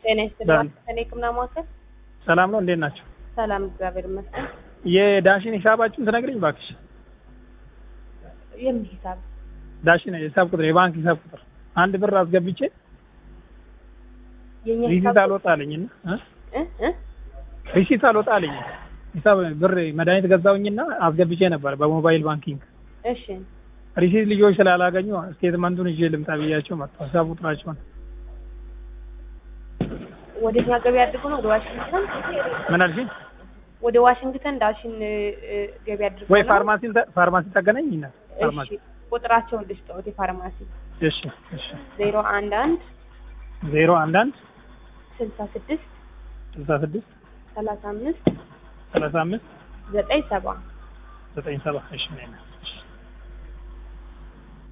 ጤና ይስጥልኝ። ከኔ ሕክምና ማዕከል ሰላም ነው፣ እንዴት ናቸው? ሰላም፣ እግዚአብሔር ይመስገን። የዳሽን ሂሳባችሁን ትነግሪኝ እባክሽ? የምን ሂሳብ? ዳሽን ሂሳብ ቁጥር፣ የባንክ ሂሳብ ቁጥር አንድ ብር አስገብቼ የኛ ሪሲት ሂሳብ አልወጣልኝና እ እ እ ሪሲት አልወጣልኝ ሂሳብ ብር መድኃኒት ገዛውኝና አስገብቼ ነበር በሞባይል ባንኪንግ እሺ፣ ሪሲት ልጆች ስላላገኙ ስቴትመንቱን ይዤ ልምጣ ብያቸው መጣሁ። ሂሳብ ቁጥራቸውን ወደኛ ገቢ አድርጎ ነው ወደ ዋሽንግተን ምን አልሽኝ? ወደ ዋሽንግተን ዳሽን እ፣ እ፣ ገቢ አድርጎ ወይ ነው? ፋርማሲ ፋርማሲ ታገናኝ ይና ፋርማሲ እሺ፣ ቁጥራቸውን ልስጠውት የፋርማሲ እሺ እሺ ዜሮ አንድ አንድ ዜሮ አንድ አንድ ስልሳ ስድስት ስልሳ ስድስት ሰላሳ አምስት ሰላሳ አምስት ዘጠኝ ሰባ ዘጠኝ ሰባ እሺ ነኝ